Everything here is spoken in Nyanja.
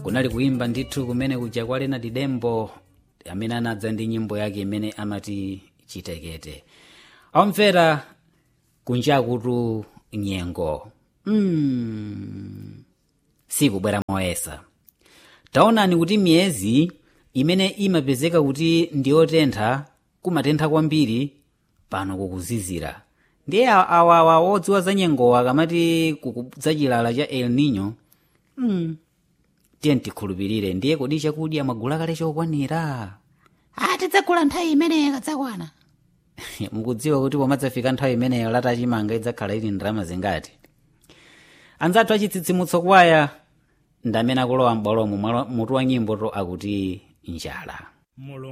kunali kuimba ndithu kumene kuja kwa lena didembo amene anadza ndi nyimbo yake imene amati chitekete omvera kunjakutu nyengo mm. sikubwera moyesa taonani kuti miyezi imene imapezeka kuti ndiyotentha kumatentha kwambiri pano kukuzizira ndiye awawa wodziwa za nyengowa akamati kukudza chilala cha el nino mm. tiye tikhulupirire ndiye kodi chakudya mwagula kale chokwanira tidzagula nthawi imeneyo ikadzakwana mukudziwa kuti pomadzafika nthawi imeneyo latachimanga idzakhala ili ndalama zingati anzathu achitsitsimutso kwaya ndamene akulowa m'bwalomo mutu wa nyimbo to akuti njala mulungu